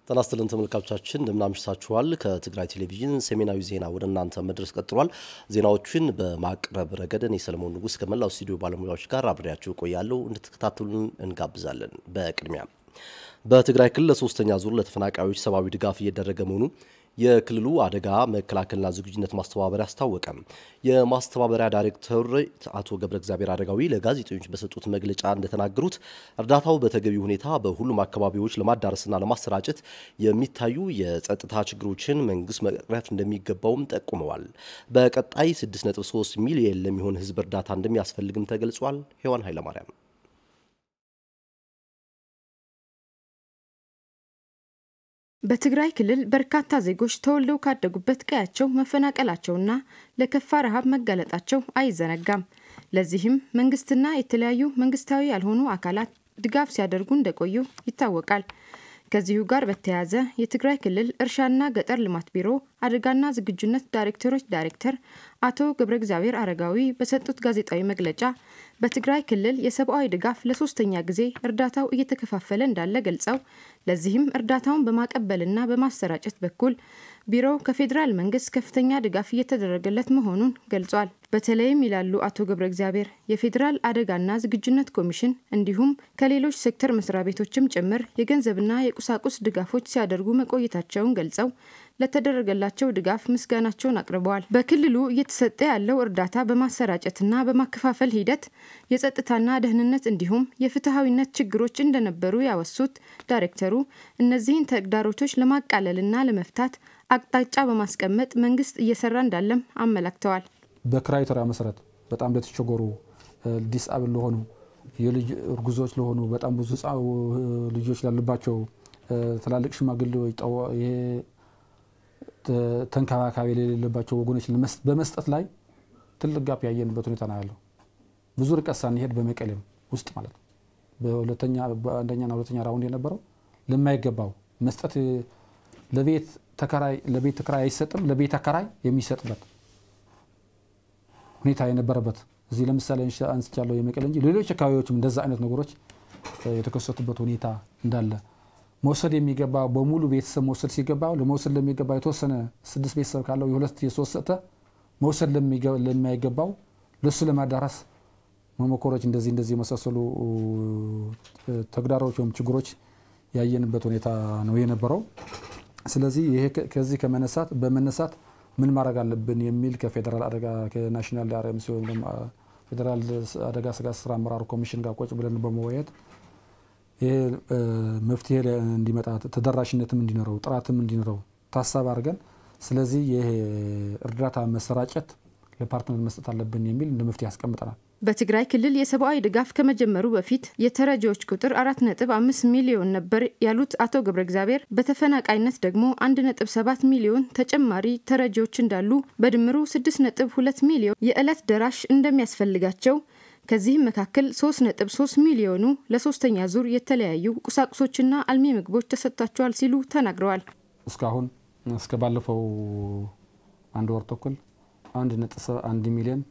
ጤና ይስጥልን ተመልካቾቻችን እንደምናምሽታችኋል። ከትግራይ ቴሌቪዥን ሰሜናዊ ዜና ወደ እናንተ መድረስ ቀጥሏል። ዜናዎቹን በማቅረብ ረገድ እኔ ሰለሞን ንጉስ ከመላው ስቱዲዮ ባለሙያዎች ጋር አብሬያችሁ እቆያለሁ። እንድትከታተሉን እንጋብዛለን። በቅድሚያ በትግራይ ክልል ለሶስተኛ ዙር ለተፈናቃዮች ሰብአዊ ድጋፍ እየደረገ መሆኑ የክልሉ አደጋ መከላከልና ዝግጁነት ማስተባበሪያ አስታወቀ። የማስተባበሪያ ዳይሬክተር አቶ ገብረ እግዚአብሔር አረጋዊ ለጋዜጠኞች በሰጡት መግለጫ እንደተናገሩት እርዳታው በተገቢ ሁኔታ በሁሉም አካባቢዎች ለማዳረስና ለማሰራጨት የሚታዩ የጸጥታ ችግሮችን መንግስት መቅረፍ እንደሚገባውም ጠቁመዋል። በቀጣይ 6.3 ሚሊየን ለሚሆን ህዝብ እርዳታ እንደሚያስፈልግም ተገልጿል። ሔዋን ኃይለማርያም በትግራይ ክልል በርካታ ዜጎች ተወልደው ካደጉበት ቀያቸው መፈናቀላቸውና ለከፋ ረሃብ መጋለጣቸው አይዘነጋም። ለዚህም መንግስትና የተለያዩ መንግስታዊ ያልሆኑ አካላት ድጋፍ ሲያደርጉ እንደቆዩ ይታወቃል። ከዚሁ ጋር በተያያዘ የትግራይ ክልል እርሻና ገጠር ልማት ቢሮ አደጋና ዝግጁነት ዳይሬክተሮች ዳይሬክተር አቶ ገብረ እግዚአብሔር አረጋዊ በሰጡት ጋዜጣዊ መግለጫ በትግራይ ክልል የሰብአዊ ድጋፍ ለሶስተኛ ጊዜ እርዳታው እየተከፋፈለ እንዳለ ገልጸው ለዚህም እርዳታውን በማቀበልና በማሰራጨት በኩል ቢሮው ከፌዴራል መንግስት ከፍተኛ ድጋፍ እየተደረገለት መሆኑን ገልጿል። በተለይም ይላሉ አቶ ገብረ እግዚአብሔር የፌዴራል አደጋና ዝግጁነት ኮሚሽን እንዲሁም ከሌሎች ሴክተር መስሪያ ቤቶችም ጭምር የገንዘብና የቁሳቁስ ድጋፎች ሲያደርጉ መቆየታቸውን ገልጸው ለተደረገላቸው ድጋፍ ምስጋናቸውን አቅርበዋል። በክልሉ እየተሰጠ ያለው እርዳታ በማሰራጨትና በማከፋፈል ሂደት የጸጥታና ደህንነት እንዲሁም የፍትሐዊነት ችግሮች እንደነበሩ ያወሱት ዳይሬክተሩ እነዚህን ተግዳሮቶች ለማቃለልና ለመፍታት አቅጣጫ በማስቀመጥ መንግስት እየሰራ እንዳለም አመላክተዋል። በክራይቴሪያ መሰረት በጣም ለተቸገሩ ዲስአብል ለሆኑ የልጅ እርጉዞች ለሆኑ በጣም ብዙ ልጆች ላሉባቸው ትላልቅ ሽማግሌዎች ተንከባካቢ የሌለባቸው ወገኖች በመስጠት ላይ ትልቅ ጋፕ ያየንበት ሁኔታ ነው ያለው። ብዙ ርቀት ሳንሄድ በመቀሌም ውስጥ ማለት ነው በሁለተኛ በአንደኛና ሁለተኛ ራውንድ የነበረው ለማይገባው መስጠት ለቤት ተከራይ ለቤት ተከራይ አይሰጥም፣ ለቤት አከራይ የሚሰጥበት ሁኔታ የነበረበት እዚህ ለምሳሌ አንስቻለሁ የመቀሌ እንጂ ሌሎች አካባቢዎችም እንደዛ አይነት ነገሮች የተከሰቱበት ሁኔታ እንዳለ መውሰድ የሚገባ በሙሉ ቤተሰብ መውሰድ ሲገባ ለመውሰድ ለሚገባ የተወሰነ ስድስት ቤተሰብ ካለው የሁለት የሶስት ሰጠ መውሰድ ለማይገባው ለሱ ለማዳረስ መሞከሮች እንደዚህ እንደዚህ የመሳሰሉ ተግዳሮች ወይም ችግሮች ያየንበት ሁኔታ ነው የነበረው። ስለዚህ ይሄ ከዚህ ከመነሳት በመነሳት ምን ማድረግ አለብን የሚል ከፌዴራል አደጋ ከናሽናል አርኤምሲ ወይም ደግሞ ፌዴራል አደጋ ስጋት ስራ አመራር ኮሚሽን ጋር ቁጭ ብለን በመወያየት ይሄ መፍትሄ እንዲመጣ ተደራሽነትም እንዲኖረው ጥራትም እንዲኖረው ታሳብ አድርገን ስለዚህ ይሄ እርዳታ መሰራጨት ለፓርትነር መስጠት አለብን የሚል እንደ መፍትሄ ያስቀምጠናል። በትግራይ ክልል የሰብአዊ ድጋፍ ከመጀመሩ በፊት የተረጂዎች ቁጥር አራት ነጥብ አምስት ሚሊዮን ነበር ያሉት አቶ ገብረ እግዚአብሔር በተፈናቃይነት ደግሞ አንድ ነጥብ ሰባት ሚሊዮን ተጨማሪ ተረጂዎች እንዳሉ በድምሩ ስድስት ነጥብ ሁለት ሚሊዮን የዕለት ደራሽ እንደሚያስፈልጋቸው ከዚህም መካከል 3.3 ሚሊዮኑ ለሶስተኛ ዙር የተለያዩ ቁሳቁሶችና አልሚ ምግቦች ተሰጥቷቸዋል ሲሉ ተናግረዋል። እስካሁን እስከ ባለፈው አንድ ወር ተኩል 1.1 ሚሊዮን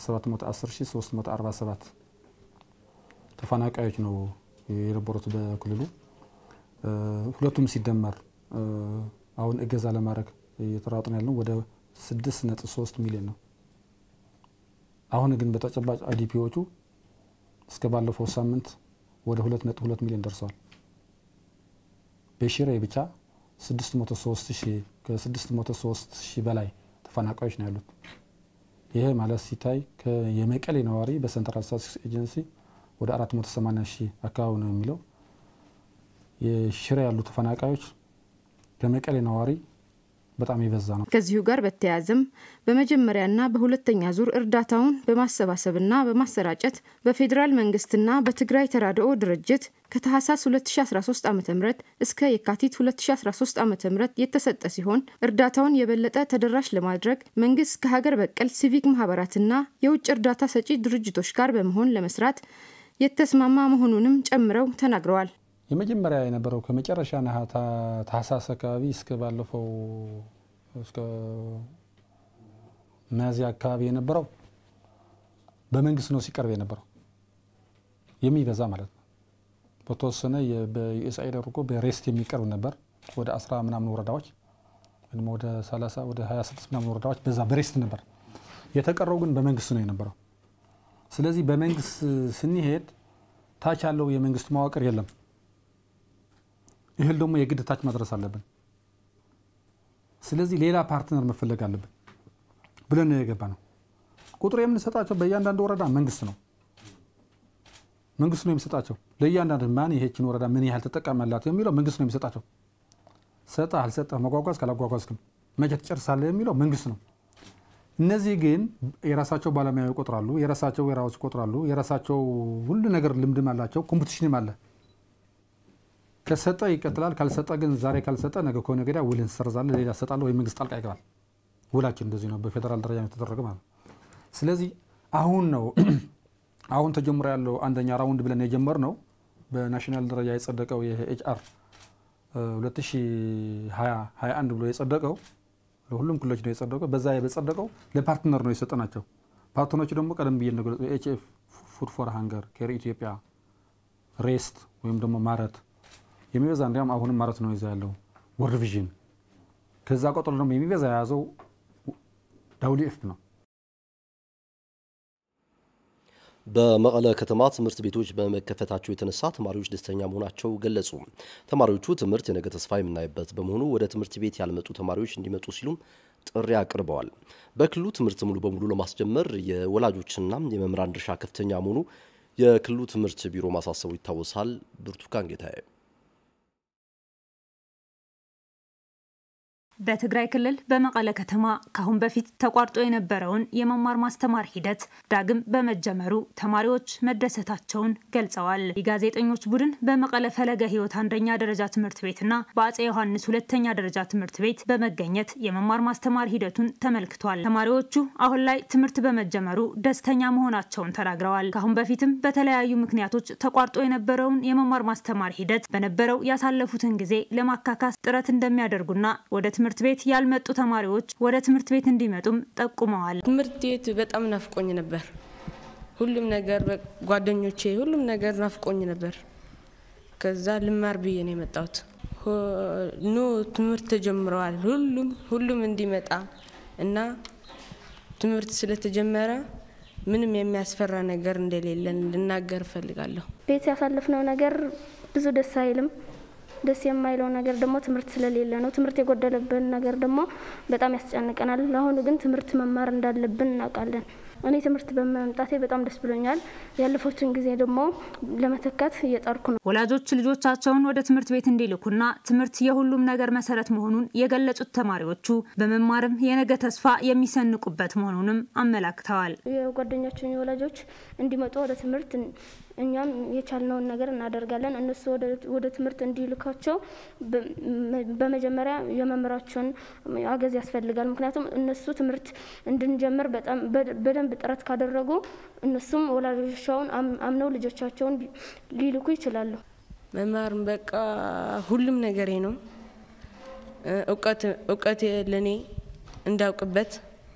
710347 ተፈናቃዮች ነው የነበሩት በክልሉ። ሁለቱም ሲደመር አሁን እገዛ ለማድረግ እየተራጥን ያለው ወደ 6.3 ሚሊዮን ነው። አሁን ግን በተጨባጭ አይዲፒዎቹ እስከ ባለፈው ሳምንት ወደ 2.2 ሚሊዮን ደርሰዋል። በሽሬ ብቻ 603 ሺህ በላይ ተፈናቃዮች ነው ያሉት። ይሄ ማለት ሲታይ የመቀሌ ነዋሪ በሰንትራል ስታቲስቲክስ ኤጀንሲ ወደ 480 ሺህ አካባቢ ነው የሚለው። የሽሬ ያሉ ተፈናቃዮች ከመቀሌ ነዋሪ በጣም የበዛ ነው። ከዚሁ ጋር በተያያዘም በመጀመሪያና በሁለተኛ ዙር እርዳታውን በማሰባሰብና በማሰራጨት በፌዴራል መንግስትና በትግራይ ተራድኦ ድርጅት ከታህሳስ 2013 ዓ ም እስከ የካቲት 2013 ዓ ም የተሰጠ ሲሆን እርዳታውን የበለጠ ተደራሽ ለማድረግ መንግስት ከሀገር በቀል ሲቪክ ማህበራትና የውጭ እርዳታ ሰጪ ድርጅቶች ጋር በመሆን ለመስራት የተስማማ መሆኑንም ጨምረው ተናግረዋል። የመጀመሪያ የነበረው ከመጨረሻ ታህሳስ አካባቢ እስከ ባለፈው እስከ ሚያዝያ አካባቢ የነበረው በመንግስት ነው ሲቀርብ የነበረው የሚበዛ ማለት ነው። በተወሰነ በዩኤስአይድ አድርጎ በሬስት የሚቀርብ ነበር። ወደ አስራ ምናምን ወረዳዎች ወይም ወደ 30 ወደ 26 ምናምን ወረዳዎች በዛ በሬስት ነበር። የተቀረው ግን በመንግስት ነው የነበረው። ስለዚህ በመንግስት ስንሄድ ታች ያለው የመንግስት መዋቅር የለም። እህል ደግሞ የግድ ታች ማድረስ አለብን። ስለዚህ ሌላ ፓርትነር መፈለግ አለብን ብለን ነው የገባ ነው። ቁጥር የምንሰጣቸው በእያንዳንዱ ወረዳ መንግስት ነው መንግስት ነው የሚሰጣቸው። ለእያንዳንዱ ማን ይሄችን ወረዳ ምን ያህል ተጠቃሚ አላት የሚለው መንግስት ነው የሚሰጣቸው። ሰጠ አልሰጠህ፣ መጓጓዝ ካላጓጓዝክም መቼ ትጨርሳለህ የሚለው መንግስት ነው። እነዚህ ግን የራሳቸው ባለሙያ ይቆጥራሉ፣ የራሳቸው ወራዎች ይቆጥራሉ፣ የራሳቸው ሁሉ ነገር ልምድም አላቸው፣ ኮምፒቲሽንም አለ። ከሰጠ ይቀጥላል፣ ካልሰጠ ግን ዛሬ ካልሰጠ ነገ ከሆነ ገዳ ውል እንሰርዛለን፣ ሌላ ሰጣለሁ ወይ መንግስት ጣልቃ ይገባል። ውላችን እንደዚህ ነው፣ በፌዴራል ደረጃ የተደረገ ማለት ነው። ስለዚህ አሁን ነው አሁን ተጀምሮ ያለው አንደኛ ራውንድ ብለን የጀመር ነው በናሽናል ደረጃ የጸደቀው የኤችአር 2021 ብሎ የጸደቀው ለሁሉም ክልሎች ነው የጸደቀው። በዛ በጸደቀው ለፓርትነር ነው የሰጠናቸው። ፓርትነሮቹ ደግሞ ቀደም ብዬ ነገለጽ ኤችኤፍ ፉድ ፎር ሃንገር፣ ኬር ኢትዮጵያ፣ ሬስት ወይም ደግሞ ማረት የሚበዛ እንዲያውም አሁንም ማረት ነው ይዛ ያለው ወርልድ ቪዥን። ከዛ ቀጥሎ ደግሞ የሚበዛ የያዘው ዳብሊው ኤፍ ነው። በመቀለ ከተማ ትምህርት ቤቶች በመከፈታቸው የተነሳ ተማሪዎች ደስተኛ መሆናቸው ገለጹ። ተማሪዎቹ ትምህርት የነገ ተስፋ የምናይበት በመሆኑ ወደ ትምህርት ቤት ያልመጡ ተማሪዎች እንዲመጡ ሲሉም ጥሪ አቅርበዋል። በክልሉ ትምህርት ሙሉ በሙሉ ለማስጀመር የወላጆችና የመምህራን ድርሻ ከፍተኛ መሆኑ የክልሉ ትምህርት ቢሮ ማሳሰቡ ይታወሳል። ብርቱካን ጌታዬ በትግራይ ክልል በመቀለ ከተማ ካሁን በፊት ተቋርጦ የነበረውን የመማር ማስተማር ሂደት ዳግም በመጀመሩ ተማሪዎች መደሰታቸውን ገልጸዋል። የጋዜጠኞች ቡድን በመቀለ ፈለገ ሕይወት አንደኛ ደረጃ ትምህርት ቤትና በአጼ ዮሐንስ ሁለተኛ ደረጃ ትምህርት ቤት በመገኘት የመማር ማስተማር ሂደቱን ተመልክቷል። ተማሪዎቹ አሁን ላይ ትምህርት በመጀመሩ ደስተኛ መሆናቸውን ተናግረዋል። ካሁን በፊትም በተለያዩ ምክንያቶች ተቋርጦ የነበረውን የመማር ማስተማር ሂደት በነበረው ያሳለፉትን ጊዜ ለማካካስ ጥረት እንደሚያደርጉና ወደ ትምህርት ቤት ያልመጡ ተማሪዎች ወደ ትምህርት ቤት እንዲመጡም ጠቁመዋል። ትምህርት ቤት በጣም ናፍቆኝ ነበር። ሁሉም ነገር ጓደኞቼ፣ ሁሉም ነገር ናፍቆኝ ነበር። ከዛ ልማር ብዬ ነው የመጣሁት። ኑ ትምህርት ተጀምረዋል፣ ሁሉም ሁሉም እንዲመጣ እና ትምህርት ስለተጀመረ ምንም የሚያስፈራ ነገር እንደሌለን ልናገር እፈልጋለሁ። ቤት ያሳለፍነው ነገር ብዙ ደስ አይልም። ደስ የማይለው ነገር ደግሞ ትምህርት ስለሌለ ነው። ትምህርት የጎደለብን ነገር ደግሞ በጣም ያስጨንቀናል። ለአሁኑ ግን ትምህርት መማር እንዳለብን እናውቃለን። እኔ ትምህርት በመምጣቴ በጣም ደስ ብሎኛል። ያለፉትን ጊዜ ደግሞ ለመተካት እየጣርኩ ነው። ወላጆች ልጆቻቸውን ወደ ትምህርት ቤት እንዲልኩና ትምህርት የሁሉም ነገር መሰረት መሆኑን የገለጹት ተማሪዎቹ በመማርም የነገ ተስፋ የሚሰንቁበት መሆኑንም አመላክተዋል። የጓደኛቸውን የወላጆች እንዲመጡ ወደ ትምህርት እኛም የቻልነውን ነገር እናደርጋለን። እነሱ ወደ ትምህርት እንዲልካቸው በመጀመሪያ የመምህራቸውን አገዝ ያስፈልጋል። ምክንያቱም እነሱ ትምህርት እንድንጀምር በጣም በደንብ ጥረት ካደረጉ እነሱም ወላጆቻቸውን አምነው ልጆቻቸውን ሊልኩ ይችላሉ። መማር በቃ ሁሉም ነገሬ ነው። እውቀት ለእኔ እንዳውቅበት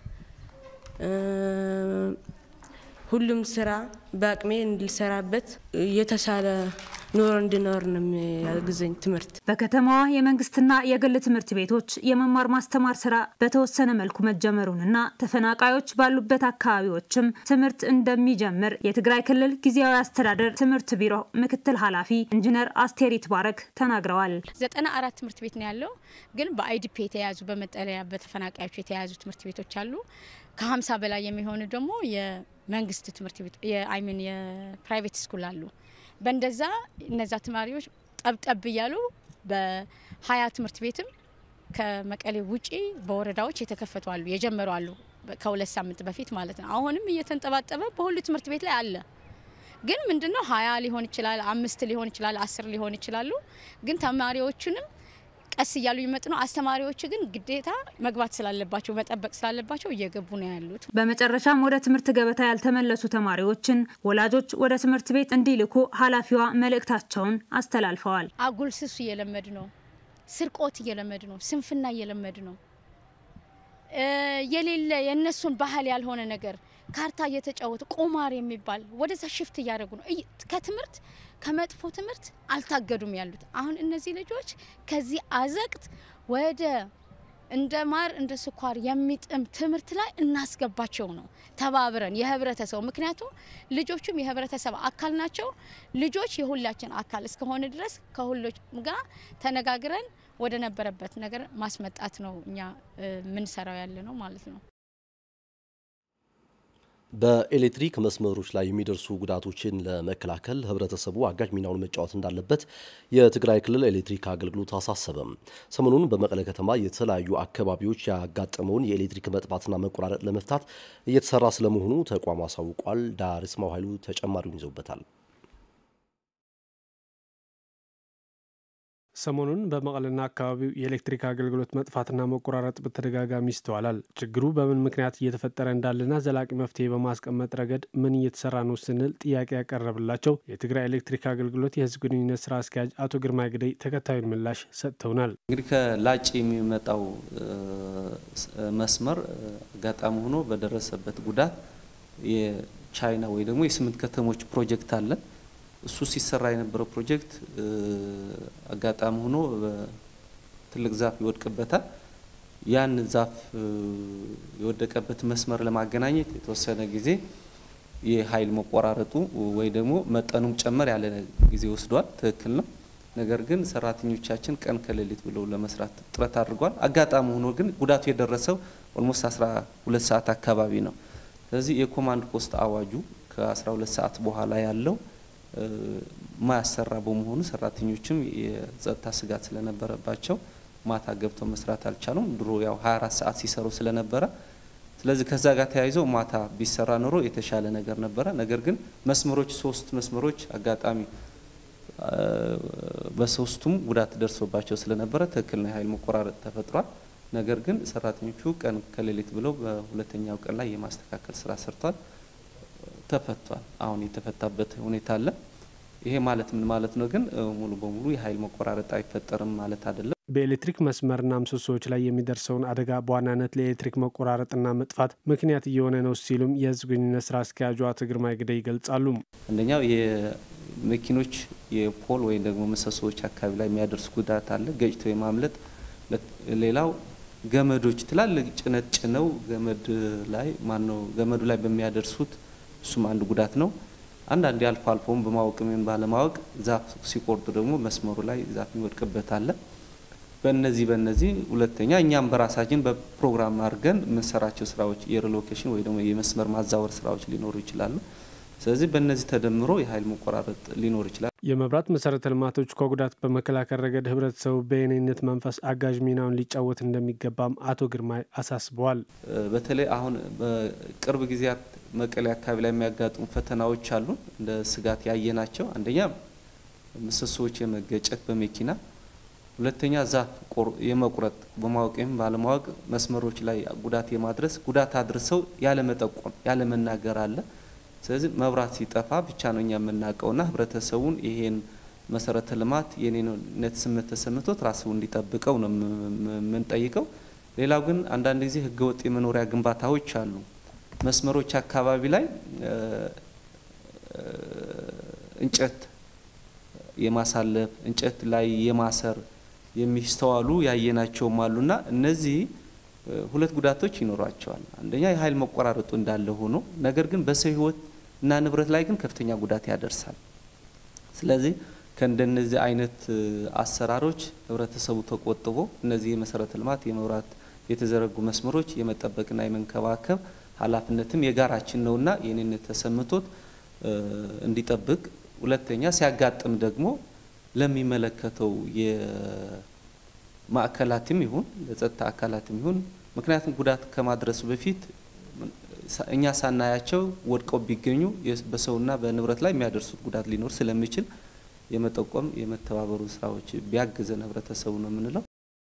ሁሉም ስራ በአቅሜ እንድሰራበት የተሻለ ኑሮ እንድኖር ነው የሚያግዘኝ ትምህርት። በከተማዋ የመንግስትና የግል ትምህርት ቤቶች የመማር ማስተማር ስራ በተወሰነ መልኩ መጀመሩንና ተፈናቃዮች ባሉበት አካባቢዎችም ትምህርት እንደሚጀምር የትግራይ ክልል ጊዜያዊ አስተዳደር ትምህርት ቢሮ ምክትል ኃላፊ ኢንጂነር አስቴር ይትባረክ ተናግረዋል። ዘጠና አራት ትምህርት ቤት ነው ያለው። ግን በአይዲፒ የተያዙ በመጠለያ በተፈናቃዮች የተያዙ ትምህርት ቤቶች አሉ። ከሀምሳ በላይ የሚሆኑ ደግሞ የመንግስት ትምህርት ቤት አይሚን የፕራይቬት ስኩል አሉ። በእንደዛ እነዛ ተማሪዎች ጠብጠብ እያሉ በሀያ ትምህርት ቤትም ከመቀሌ ውጪ በወረዳዎች የተከፈቱ አሉ የጀመሩ አሉ። ከሁለት ሳምንት በፊት ማለት ነው። አሁንም እየተንጠባጠበ በሁሉ ትምህርት ቤት ላይ አለ። ግን ምንድነው ሀያ ሊሆን ይችላል፣ አምስት ሊሆን ይችላል፣ አስር ሊሆን ይችላሉ። ግን ተማሪዎቹንም ቀስ እያሉ ይመጡ ነው። አስተማሪዎች ግን ግዴታ መግባት ስላለባቸው መጠበቅ ስላለባቸው እየገቡ ነው ያሉት። በመጨረሻም ወደ ትምህርት ገበታ ያልተመለሱ ተማሪዎችን ወላጆች ወደ ትምህርት ቤት እንዲልኩ ኃላፊዋ መልእክታቸውን አስተላልፈዋል። አጉል ስሱ እየለመድ ነው፣ ስርቆት እየለመድ ነው፣ ስንፍና እየለመድ ነው። የሌለ የእነሱን ባህል ያልሆነ ነገር ካርታ እየተጫወቱ ቁማር የሚባል ወደዛ ሽፍት እያደረጉ ነው። ከትምህርት ከመጥፎ ትምህርት አልታገዱም ያሉት። አሁን እነዚህ ልጆች ከዚህ አዘቅት ወደ እንደ ማር እንደ ስኳር የሚጥም ትምህርት ላይ እናስገባቸው ነው ተባብረን የህብረተሰቡ ምክንያቱም ልጆቹም የህብረተሰብ አካል ናቸው። ልጆች የሁላችን አካል እስከሆነ ድረስ ከሁሎች ጋር ተነጋግረን ወደ ነበረበት ነገር ማስመጣት ነው እኛ የምንሰራው ያለ ነው ማለት ነው። በኤሌክትሪክ መስመሮች ላይ የሚደርሱ ጉዳቶችን ለመከላከል ህብረተሰቡ አጋዥ ሚናውን መጫወት እንዳለበት የትግራይ ክልል ኤሌክትሪክ አገልግሎት አሳሰበም። ሰሞኑን በመቀለ ከተማ የተለያዩ አካባቢዎች ያጋጠመውን የኤሌክትሪክ መጥፋትና መቆራረጥ ለመፍታት እየተሰራ ስለመሆኑ ተቋሙ አሳውቋል። ዳርስማው ኃይሉ ተጨማሪውን ይዘውበታል። ሰሞኑን በመቀለና አካባቢው የኤሌክትሪክ አገልግሎት መጥፋትና መቆራረጥ በተደጋጋሚ ይስተዋላል። ችግሩ በምን ምክንያት እየተፈጠረ እንዳለና ዘላቂ መፍትሄ በማስቀመጥ ረገድ ምን እየተሰራ ነው ስንል ጥያቄ ያቀረብላቸው የትግራይ ኤሌክትሪክ አገልግሎት የህዝብ ግንኙነት ስራ አስኪያጅ አቶ ግርማ ግደይ ተከታዩን ምላሽ ሰጥተውናል። እንግዲህ ከላጭ የሚመጣው መስመር አጋጣሚ ሆኖ በደረሰበት ጉዳት የቻይና ወይ ደግሞ የስምንት ከተሞች ፕሮጀክት አለን እሱ ሲሰራ የነበረው ፕሮጀክት አጋጣሚ ሆኖ ትልቅ ዛፍ ይወድቅበታል። ያን ዛፍ የወደቀበት መስመር ለማገናኘት የተወሰነ ጊዜ የኃይል መቆራረጡ ወይ ደግሞ መጠኑም ጨመር ያለ ጊዜ ወስዷል። ትክክል ነው። ነገር ግን ሰራተኞቻችን ቀን ከሌሊት ብለው ለመስራት ጥረት አድርጓል። አጋጣሚ ሆኖ ግን ጉዳቱ የደረሰው ኦልሞስት 12 ሰዓት አካባቢ ነው። ስለዚህ የኮማንድ ፖስት አዋጁ ከ12 ሰዓት በኋላ ያለው ማያሰራ በመሆኑ ሰራተኞችም የጸጥታ ስጋት ስለነበረባቸው ማታ ገብተው መስራት አልቻሉም። ድሮ ያው 24 ሰዓት ሲሰሩ ስለነበረ ስለዚህ ከዛ ጋር ተያይዘው ማታ ቢሰራ ኖሮ የተሻለ ነገር ነበረ። ነገር ግን መስመሮች ሶስት መስመሮች አጋጣሚ በሶስቱም ጉዳት ደርሶባቸው ስለነበረ ትክክል ነው፣ የኃይል መቆራረጥ ተፈጥሯል። ነገር ግን ሰራተኞቹ ቀን ከሌሊት ብለው በሁለተኛው ቀን ላይ የማስተካከል ስራ ሰርቷል። ተፈቷል። አሁን የተፈታበት ሁኔታ አለ። ይሄ ማለት ምን ማለት ነው? ግን ሙሉ በሙሉ የኃይል መቆራረጥ አይፈጠርም ማለት አይደለም። በኤሌክትሪክ መስመርና ምሰሶዎች ላይ የሚደርሰውን አደጋ በዋናነት ለኤሌክትሪክ መቆራረጥና መጥፋት ምክንያት እየሆነ ነው ሲሉም የህዝብ ግንኙነት ስራ አስኪያጁ አቶ ግርማ ግደይ ይገልጻሉ። አንደኛው የመኪኖች የፖል ወይም ደግሞ ምሰሶዎች አካባቢ ላይ የሚያደርስ ጉዳት አለ፣ ገጭቶ የማምለጥ ሌላው ገመዶች ትላልቅ ጭነት ጭነው ገመድ ላይ ማነው ገመዱ ላይ በሚያደርሱት እሱም አንድ ጉዳት ነው። አንዳንዴ አልፎ አልፎም በማወቅ ምን ባለማወቅ ዛፍ ሲቆርጡ ደግሞ መስመሩ ላይ ዛፍ የሚወድቅበት አለ። በእነዚህ በእነዚህ ሁለተኛ እኛም በራሳችን በፕሮግራም አድርገን የምንሰራቸው ስራዎች የሪሎኬሽን ወይ ደግሞ የመስመር ማዛወር ስራዎች ሊኖሩ ይችላሉ። ስለዚህ በእነዚህ ተደምሮ የኃይል መቆራረጥ ሊኖር ይችላል። የመብራት መሰረተ ልማቶች ከጉዳት በመከላከል ረገድ ህብረተሰቡ በየኔነት መንፈስ አጋዥ ሚናውን ሊጫወት እንደሚገባም አቶ ግርማ አሳስበዋል። በተለይ አሁን በቅርብ ጊዜያት መቀሌ አካባቢ ላይ የሚያጋጥሙ ፈተናዎች አሉ። እንደ ስጋት ያየናቸው አንደኛ ምሰሶዎች የመገጨት በመኪና ሁለተኛ ዛፍ የመቁረጥ በማወቅ ወይም ባለማወቅ መስመሮች ላይ ጉዳት የማድረስ ጉዳት አድርሰው ያለመጠቆም ያለመናገር አለ። ስለዚህ መብራት ሲጠፋ ብቻ ነው እኛ የምናውቀውና ህብረተሰቡን ይሄን መሰረተ ልማት የኔነት ስሜት ተሰምቶት ራሱ እንዲጠብቀው ነው የምንጠይቀው። ሌላው ግን አንዳንድ ጊዜ ህገወጥ የመኖሪያ ግንባታዎች አሉ። መስመሮች አካባቢ ላይ እንጨት የማሳለፍ እንጨት ላይ የማሰር የሚስተዋሉ ያየናቸውም አሉና እነዚህ ሁለት ጉዳቶች ይኖሯቸዋል። አንደኛ የኃይል መቆራረጡ እንዳለ ሆኖ ነገር ግን በሰው ህይወት እና ንብረት ላይ ግን ከፍተኛ ጉዳት ያደርሳል። ስለዚህ ከእንደነዚህ አይነት አሰራሮች ህብረተሰቡ ተቆጥቦ እነዚህ የመሰረተ ልማት የመብራት የተዘረጉ መስመሮች የመጠበቅና የመንከባከብ ኃላፊነትም የጋራችን ነውና የኔነት ተሰምቶት እንዲጠብቅ፣ ሁለተኛ ሲያጋጥም ደግሞ ለሚመለከተው የማዕከላትም ይሁን ለጸጥታ አካላትም ይሁን ምክንያቱም ጉዳት ከማድረሱ በፊት እኛ ሳናያቸው ወድቀው ቢገኙ በሰውና በንብረት ላይ የሚያደርሱት ጉዳት ሊኖር ስለሚችል የመጠቆም የመተባበሩ ስራዎች ቢያግዘን ህብረተሰቡ ነው የምንለው።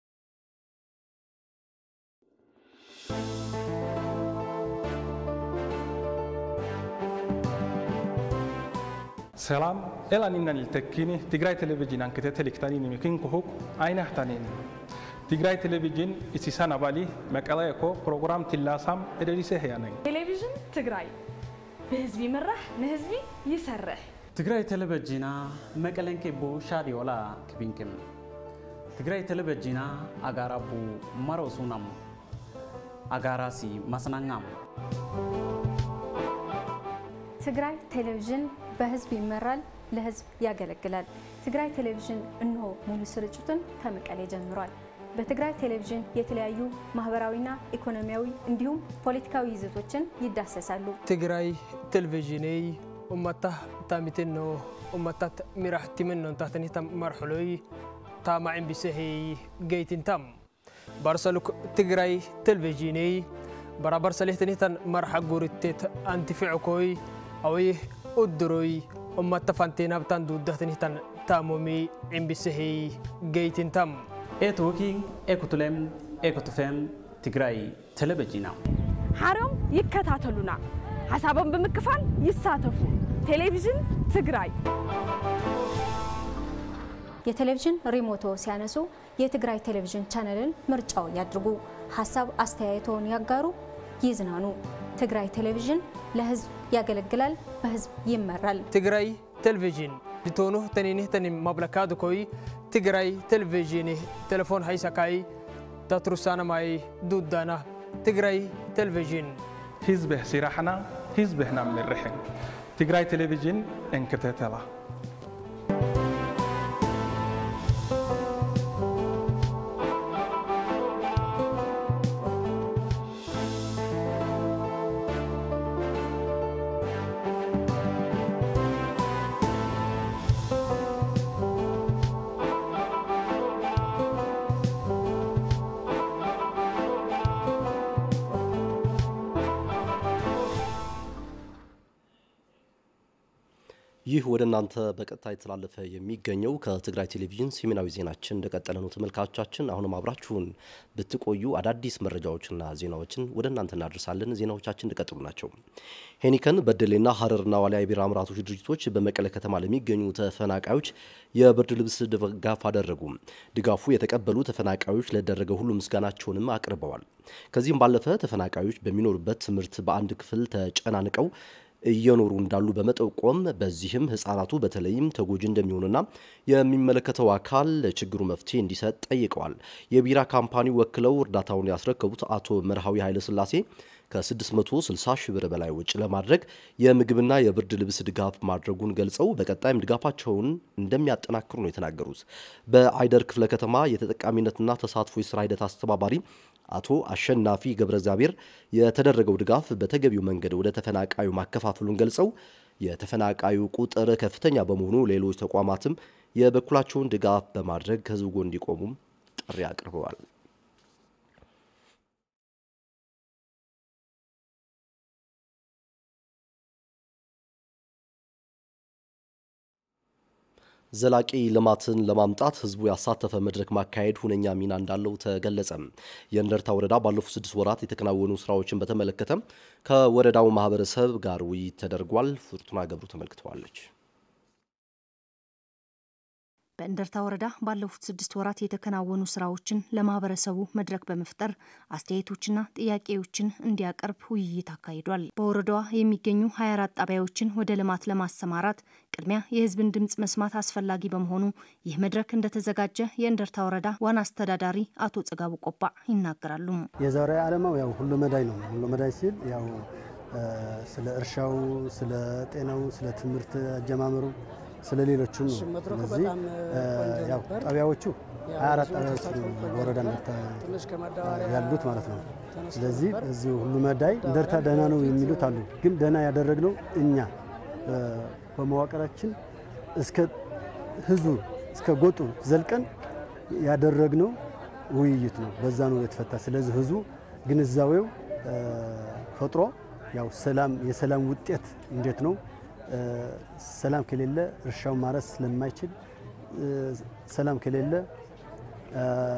ሰላም ኤላኒና ልተኪኒ ትግራይ ቴሌቪዥን አንክተ ተሊክታኒ ሚኪን ኩሁቅ አይናህታኒን ትግራይ ቴሌቪዥን ኢሲሳን አባሊ መቀለ እኮ ፕሮግራም ትላሳም እደሊሰ ህያ ነኝ ቴሌቪዥን ትግራይ ብህዝቢ ይምራሕ ንህዝቢ ይሰርሕ ትግራይ ቴሌቪዥና መቀለን ኬቦ ሻዲዮላ ክቢንክም ትግራይ ቴሌቪዥና አጋራቡ መሮሱናም አጋራሲ ማስናኛም ትግራይ ቴሌቪዥን በህዝብ ይመራል፣ ለህዝብ ያገለግላል። ትግራይ ቴሌቪዥን እነሆ ሙሉ ስርጭቱን ከመቀሌ ጀምሯል። በትግራይ ቴሌቪዥን የተለያዩ ማህበራዊና ኢኮኖሚያዊ እንዲሁም ፖለቲካዊ ይዘቶችን ይዳሰሳሉ። ትግራይ ቴሌቪዥነይ ኡመታ ታሚቴኖ ኡመታት ሚራሕቲመኖ እንታተኒታ መርሕሎይ ታማዕን ቢሰሄይ ገይትንታም ባርሰሉክ ትግራይ ቴሌቪዥነይ በራበርሰሌhtanitan marxa gurittet antifickoy away udduroy ummata fanteenabtan duudahtanitan taamomi cimbisehey geytintam ኤትወኪን ኤኩቱሌም ኤኩቱፌም ትግራይ ቴሌቪዥና ሓሮም ይከታተሉና ሓሳቦም ብምክፋል ይሳተፉ ቴሌቪዥን ትግራይ የቴሌቪዥን ሪሞቶ ሲያነሱ የትግራይ ቴሌቪዥን ቻነልን ምርጫው ያድርጉ። ሀሳብ አስተያየቶን ያጋሩ፣ ይዝናኑ። ትግራይ ቴሌቪዥን ለህዝብ ያገለግላል፣ በህዝብ ይመራል። ትግራይ ቴሌቪዥን ሊቶኑ ተኒኒህ ተኒም ማብለካዱ ኮይ ትግራይ ቴሌቪዥን ቴሌፎን ሃይሳካይ ታትሩሳነማይ ዱዳና ትግራይ ቴሌቪዥን ህዝብህ ሲራሕና ህዝብህና ምርሕን ትግራይ ቴሌቪዥን እንክተተላ ይህ ወደ እናንተ በቀጥታ የተላለፈ የሚገኘው ከትግራይ ቴሌቪዥን ሰሜናዊ ዜናችን እንደቀጠለ ነው። ተመልካቾቻችን አሁንም አብራችሁን ብትቆዩ አዳዲስ መረጃዎችና ዜናዎችን ወደ እናንተ እናደርሳለን። ዜናዎቻችን እንደቀጥሉ ናቸው። ሄኒከን፣ በደሌና ሀረርና ዋልያ የቢራ አምራቾች ድርጅቶች በመቀለ ከተማ ለሚገኙ ተፈናቃዮች የብርድ ልብስ ድጋፍ አደረጉ። ድጋፉ የተቀበሉ ተፈናቃዮች ለደረገ ሁሉ ምስጋናቸውንም አቅርበዋል። ከዚህም ባለፈ ተፈናቃዮች በሚኖሩበት ትምህርት በአንድ ክፍል ተጨናንቀው እየኖሩ እንዳሉ በመጠቆም በዚህም ህጻናቱ በተለይም ተጎጂ እንደሚሆኑና የሚመለከተው አካል ለችግሩ መፍትሄ እንዲሰጥ ጠይቀዋል። የቢራ ካምፓኒ ወክለው እርዳታውን ያስረከቡት አቶ መርሃዊ ኃይለስላሴ ከ660 ሺህ ብር በላይ ወጪ ለማድረግ የምግብና የብርድ ልብስ ድጋፍ ማድረጉን ገልጸው በቀጣይም ድጋፋቸውን እንደሚያጠናክሩ ነው የተናገሩት። በአይደር ክፍለ ከተማ የተጠቃሚነትና ተሳትፎ የስራ ሂደት አስተባባሪ አቶ አሸናፊ ገብረ እግዚአብሔር የተደረገው ድጋፍ በተገቢው መንገድ ወደ ተፈናቃዩ ማከፋፈሉን ገልጸው የተፈናቃዩ ቁጥር ከፍተኛ በመሆኑ ሌሎች ተቋማትም የበኩላቸውን ድጋፍ በማድረግ ከህዝቡ ጎን እንዲቆሙም ጥሪ አቅርበዋል። ዘላቂ ልማትን ለማምጣት ህዝቡ ያሳተፈ መድረክ ማካሄድ ሁነኛ ሚና እንዳለው ተገለጸ። የእንደርታ ወረዳ ባለፉት ስድስት ወራት የተከናወኑ ስራዎችን በተመለከተ ከወረዳው ማህበረሰብ ጋር ውይይት ተደርጓል። ፍርቱና ገብሩ ተመልክተዋለች። በእንደርታ ወረዳ ባለፉት ስድስት ወራት የተከናወኑ ስራዎችን ለማህበረሰቡ መድረክ በመፍጠር አስተያየቶችና ጥያቄዎችን እንዲያቀርብ ውይይት አካሂዷል። በወረዳዋ የሚገኙ 24 ጣቢያዎችን ወደ ልማት ለማሰማራት ቅድሚያ የህዝብን ድምፅ መስማት አስፈላጊ በመሆኑ ይህ መድረክ እንደተዘጋጀ የእንደርታ ወረዳ ዋና አስተዳዳሪ አቶ ጽጋቡ ቆባ ይናገራሉ። የዛሬ ዓላማው ያው ሁሉ መዳይ ነው። ሁሉ መዳይ ሲል ያው ስለ እርሻው፣ ስለ ጤናው፣ ስለ ትምህርት አጀማመሩ ስለ ሌሎቹም ነው። ስለዚህ ያው ጣቢያዎቹ 24 ጣቢያዎች በወረዳ እንደርታ ያሉት ማለት ነው። ስለዚህ እዚሁ ሁሉ መዳይ እንደርታ ደህና ነው የሚሉት አሉ። ግን ደህና ያደረግነው እኛ በመዋቅራችን እስከ ህዝቡ እስከ ጎጡ ዘልቀን ያደረግነው ውይይት ነው። በዛ ነው የተፈታ። ስለዚህ ህዝቡ ግንዛቤው ፈጥሮ ያው ሰላም የሰላም ውጤት እንዴት ነው ሰላም ከሌለ እርሻው ማረስ ስለማይችል፣ ሰላም ከሌለ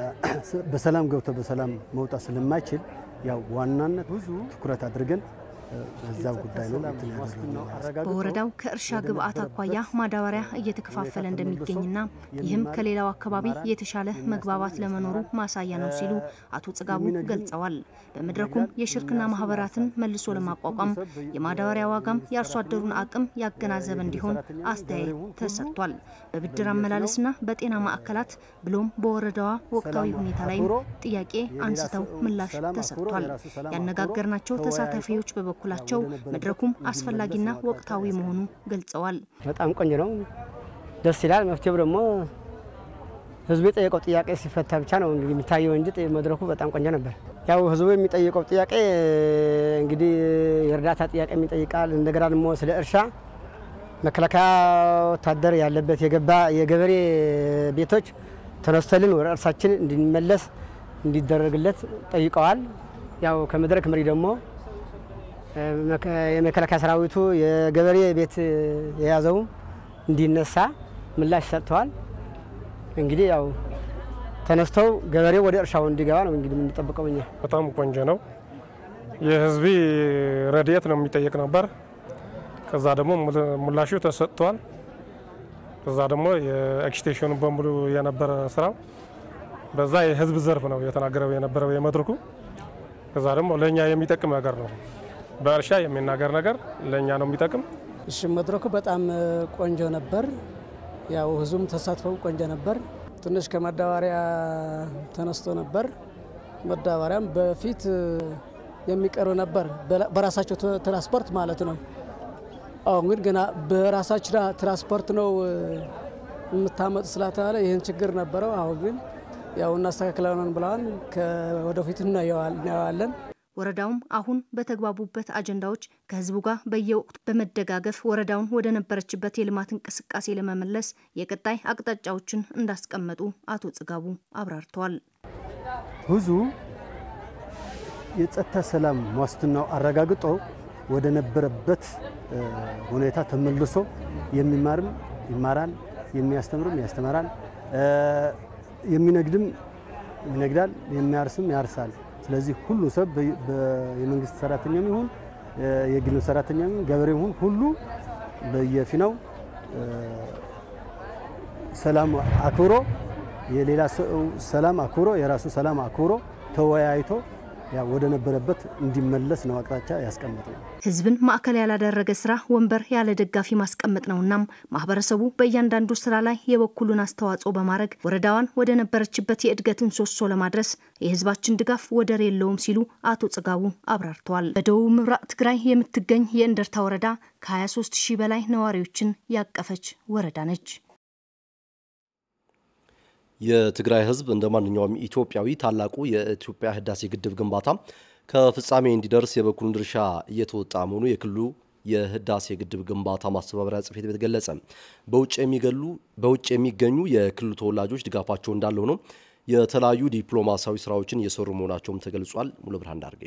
በሰላም ገብቶ በሰላም መውጣት ስለማይችል ያው ዋናነት ብዙ ትኩረት አድርገን በዛው ጉዳይ ነው እንትን ያደረግነው። በወረዳው ከእርሻ ግብዓት አኳያ ማዳበሪያ እየተከፋፈለ እንደሚገኝና ይህም ከሌላው አካባቢ የተሻለ መግባባት ለመኖሩ ማሳያ ነው ሲሉ አቶ ጽጋቡ ገልጸዋል። በመድረኩም የሽርክና ማህበራትን መልሶ ለማቋቋም የማዳበሪያ ዋጋም የአርሶ አደሩን አቅም ያገናዘበ እንዲሆን አስተያየት ተሰጥቷል። በብድር አመላለስና በጤና ማዕከላት ብሎም በወረዳዋ ወቅታዊ ሁኔታ ላይም ጥያቄ አንስተው ምላሽ ተሰጥቷል። ያነጋገርናቸው ተሳታፊዎች በበኩላቸው መድረኩም አስፈላጊና ወቅታዊ መሆኑ ገልጸዋል። በጣም ቆንጆ ነው፣ ደስ ይላል። መፍትሄው ደግሞ ህዝቡ የጠየቀው ጥያቄ ሲፈታ ብቻ ነው እንግዲህ የሚታየው እንጂ መድረኩ በጣም ቆንጆ ነበር። ያው ህዝቡ የሚጠይቀው ጥያቄ እንግዲህ የእርዳታ ጥያቄ ይጠይቃል። እንደገና ደግሞ ስለ እርሻ መከላከያ ወታደር ያለበት የገባ የገበሬ ቤቶች ተነስተልን ወደ እርሳችን እንድንመለስ እንዲደረግለት ጠይቀዋል። ያው ከመድረክ መሪ ደግሞ የመከላከያ ሰራዊቱ የገበሬ ቤት የያዘው እንዲነሳ ምላሽ ሰጥተዋል። እንግዲህ ያው ተነስተው ገበሬው ወደ እርሻው እንዲገባ ነው እንግዲህ የምንጠብቀው እኛ። በጣም ቆንጆ ነው። የህዝቢ ረድኤት ነው የሚጠየቅ ነበር። ከዛ ደግሞ ምላሹ ተሰጥቷል። ከዛ ደግሞ የኤክስቴንሽኑ በሙሉ የነበረ ስራው በዛ የህዝብ ዘርፍ ነው የተናገረው የነበረው የመድረኩ። ከዛ ደግሞ ለእኛ የሚጠቅም ነገር ነው። በእርሻ የሚናገር ነገር ለእኛ ነው የሚጠቅም። እሺ መድረኩ በጣም ቆንጆ ነበር። ያው ህዝቡም ተሳትፎው ቆንጆ ነበር። ትንሽ ከማዳበሪያ ተነስቶ ነበር። ማዳበሪያም በፊት የሚቀርብ ነበር በራሳቸው ትራንስፖርት ማለት ነው። አሁን ግን ገና በራሳችን ትራንስፖርት ነው የምታመጡ ስላተባለ ይህን ችግር ነበረው። አሁን ግን ያው እናስተካክለውን ብለዋል። ወደፊት እናየዋለን። ወረዳውም አሁን በተግባቡበት አጀንዳዎች ከህዝቡ ጋር በየወቅቱ በመደጋገፍ ወረዳውን ወደ ነበረችበት የልማት እንቅስቃሴ ለመመለስ የቀጣይ አቅጣጫዎችን እንዳስቀመጡ አቶ ጽጋቡ አብራርተዋል። ህዝቡ የጸጥታ ሰላም ዋስትናው አረጋግጦ ወደ ነበረበት ሁኔታ ተመልሶ የሚማርም ይማራል፣ የሚያስተምርም ያስተምራል፣ የሚነግድም ይነግዳል፣ የሚያርስም ያርሳል። ስለዚህ ሁሉ ሰብ የመንግስት ሰራተኛም ይሁን የግል ሰራተኛም ይሁን ገበሬም ይሁን ሁሉ በየፊናው ሰላም አክብሮ የሌላ ሰው ሰላም አክብሮ የራሱ ሰላም አክብሮ ተወያይቶ ወደ ነበረበት እንዲመለስ ነው አቅጣጫ ያስቀምጥ ነው። ህዝብን ማዕከል ያላደረገ ስራ ወንበር ያለ ደጋፊ ማስቀመጥ ነውናም ማህበረሰቡ በእያንዳንዱ ስራ ላይ የበኩሉን አስተዋጽኦ በማድረግ ወረዳዋን ወደ ነበረችበት የእድገት ምሰሶ ለማድረስ የህዝባችን ድጋፍ ወደር የለውም ሲሉ አቶ ጽጋቡ አብራርተዋል። በደቡብ ምብራቅ ትግራይ የምትገኝ የእንደርታ ወረዳ ከ23 ሺህ በላይ ነዋሪዎችን ያቀፈች ወረዳ ነች። የትግራይ ህዝብ እንደ ማንኛውም ኢትዮጵያዊ ታላቁ የኢትዮጵያ ህዳሴ ግድብ ግንባታ ከፍጻሜ እንዲደርስ የበኩሉን ድርሻ እየተወጣ መሆኑ የክልሉ የህዳሴ ግድብ ግንባታ ማስተባበሪያ ጽሕፈት ቤት ገለጸ። በውጭ የሚገኙ የክልሉ ተወላጆች ድጋፋቸው እንዳለ ሆኖ የተለያዩ ዲፕሎማሲያዊ ስራዎችን እየሰሩ መሆናቸውም ተገልጿል። ሙሉ ብርሃን ዳርጌ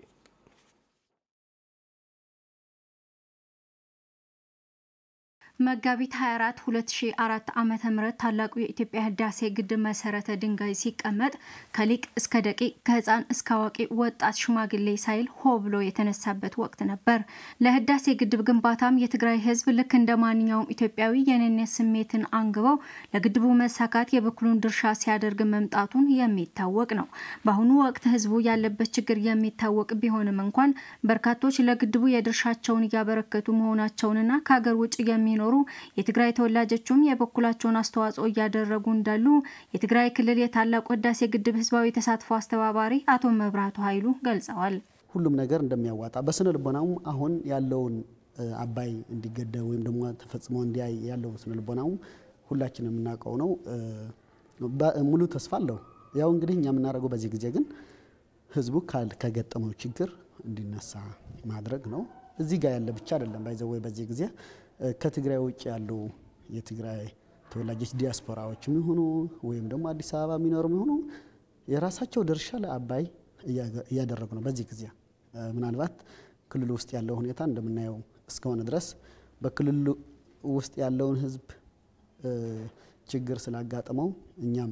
መጋቢት 24 2004 ዓመተ ምህረት ታላቁ የኢትዮጵያ ህዳሴ ግድብ መሰረተ ድንጋይ ሲቀመጥ ከሊቅ እስከ ደቂቅ ከህፃን እስከ አዋቂ ወጣት ሽማግሌ ሳይል ሆ ብሎ የተነሳበት ወቅት ነበር። ለህዳሴ ግድብ ግንባታም የትግራይ ህዝብ ልክ እንደ ማንኛውም ኢትዮጵያዊ የኔነት ስሜትን አንግበው ለግድቡ መሳካት የበኩሉን ድርሻ ሲያደርግ መምጣቱን የሚታወቅ ነው። በአሁኑ ወቅት ህዝቡ ያለበት ችግር የሚታወቅ ቢሆንም እንኳን በርካቶች ለግድቡ የድርሻቸውን እያበረከቱ መሆናቸውንና ከሀገር ውጭ የሚኖሩ የትግራይ ተወላጆቹም የበኩላቸውን አስተዋጽኦ እያደረጉ እንዳሉ የትግራይ ክልል የታላቁ ህዳሴ ግድብ ህዝባዊ ተሳትፎ አስተባባሪ አቶ መብራቱ ኃይሉ ገልጸዋል። ሁሉም ነገር እንደሚያዋጣ በስነ ልቦናውም አሁን ያለውን አባይ እንዲገደብ ወይም ደግሞ ተፈጽሞ እንዲያይ ያለው ስነ ልቦናውም ሁላችን የምናውቀው ነው። ሙሉ ተስፋ አለው። ያው እንግዲህ እኛ የምናደርገው በዚህ ጊዜ ግን ህዝቡ ከገጠመው ችግር እንዲነሳ ማድረግ ነው። እዚህ ጋር ያለ ብቻ አይደለም ባይዘወይ በዚህ ጊዜ ከትግራይ ውጭ ያሉ የትግራይ ተወላጆች ዲያስፖራዎችም ይሁኑ ወይም ደግሞ አዲስ አበባ የሚኖሩ ይሁኑ የራሳቸው ድርሻ ለአባይ እያደረጉ ነው። በዚህ ጊዜ ምናልባት ክልሉ ውስጥ ያለው ሁኔታ እንደምናየው እስከሆነ ድረስ በክልሉ ውስጥ ያለውን ህዝብ ችግር ስላጋጠመው እኛም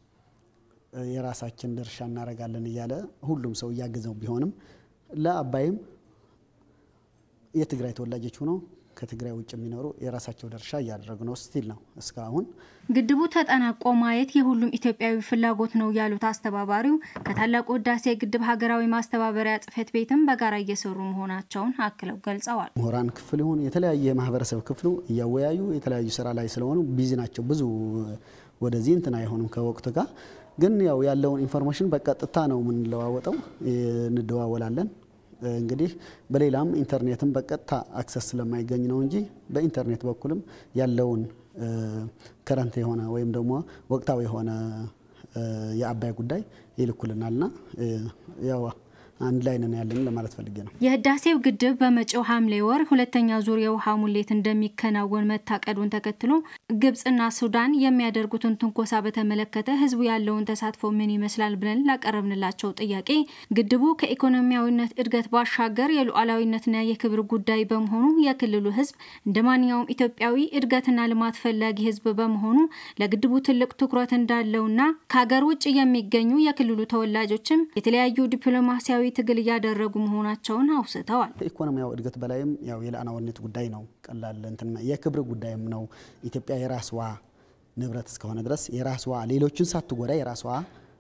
የራሳችን ድርሻ እናደርጋለን እያለ ሁሉም ሰው እያገዘው ቢሆንም ለአባይም የትግራይ ተወላጆች ሆነው ከትግራይ ውጭ የሚኖሩ የራሳቸው ድርሻ እያደረጉ ነው ስቲል ነው እስካሁን። ግድቡ ተጠናቆ ማየት የሁሉም ኢትዮጵያዊ ፍላጎት ነው ያሉት አስተባባሪው ከታላቁ ህዳሴ ግድብ ሀገራዊ ማስተባበሪያ ጽሕፈት ቤትም በጋራ እየሰሩ መሆናቸውን አክለው ገልጸዋል። ምሁራን ክፍል ይሁን የተለያየ የማህበረሰብ ክፍሉ እያወያዩ የተለያዩ ስራ ላይ ስለሆኑ ቢዚ ናቸው። ብዙ ወደዚህ እንትን አይሆኑም ከወቅቱ ጋር ግን ያው ያለውን ኢንፎርሜሽን በቀጥታ ነው የምንለዋወጠው፣ እንደዋወላለን። እንግዲህ በሌላም ኢንተርኔትም በቀጥታ አክሰስ ስለማይገኝ ነው እንጂ በኢንተርኔት በኩልም ያለውን ከረንት የሆነ ወይም ደግሞ ወቅታዊ የሆነ የአባይ ጉዳይ ይልኩልናልና ያው አንድ ላይ ነን ያለን ለማለት ፈልጌ ነው። የህዳሴው ግድብ በመጪው ሐምሌ ወር ሁለተኛ ዙር የውሃ ሙሌት እንደሚከናወን መታቀዱን ተከትሎ ግብጽና ሱዳን የሚያደርጉትን ትንኮሳ በተመለከተ ህዝቡ ያለውን ተሳትፎ ምን ይመስላል ብለን ላቀረብንላቸው ጥያቄ ግድቡ ከኢኮኖሚያዊነት እድገት ባሻገር የሉዓላዊነትና የክብር ጉዳይ በመሆኑ የክልሉ ህዝብ እንደ ማንኛውም ኢትዮጵያዊ እድገትና ልማት ፈላጊ ህዝብ በመሆኑ ለግድቡ ትልቅ ትኩረት እንዳለውና ከሀገር ውጭ የሚገኙ የክልሉ ተወላጆችም የተለያዩ ዲፕሎማሲያዊ ትግል እያደረጉ መሆናቸውን አውስተዋል። ከኢኮኖሚያዊ እድገት በላይም ያው የሉዓላዊነት ጉዳይ ነው። ቀላል እንትን የክብር ጉዳይም ነው። ኢትዮጵያ የራስዋ ንብረት እስከሆነ ድረስ የራስዋ ሌሎችን ሳትጎዳ የራስዋ